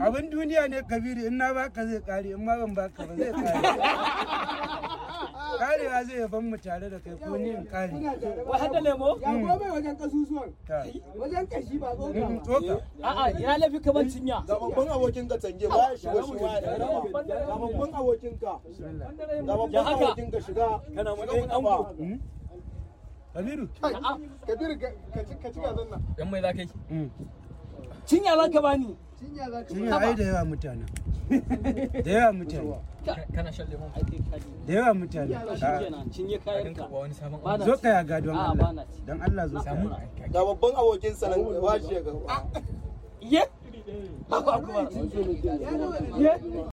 abin duniya ne kabiru in na baka zai kare in ma ban baka ba zai kare karewa zai yaban mu tare da kai ko ni in kare Wai har da lemo? Ya gobe wajen kasusuwan. ta Wajen kashi ba tsoka Mm, ba. tsoka A'a ya lafi kamar cinya. ga babban abokin ka canje ba ya shiga shi ba ya raba ga babban abokin ka ga babban Ya haka. abokin ka shiga Kana shiga matsayin mu ba kabiru Kabiru ka ci ka ci gazan nan. Dan mai za ka yi? Mm. Cinya za ka bani. Cinya za ka Sun yi ai da yawa mutane da yawa mutane Kana shan lemon? Ai kai kaji. da yawa mutane Shi kenan cinye Ka kayan dinka ka. ba wani sabon Ba na zo ci. ka yaga don A'a, Allah ba na ci. don Allah zo ka samu. yaga. ga babban abokin sa nan ba shi ga Ye? Aku aku ba. Ye?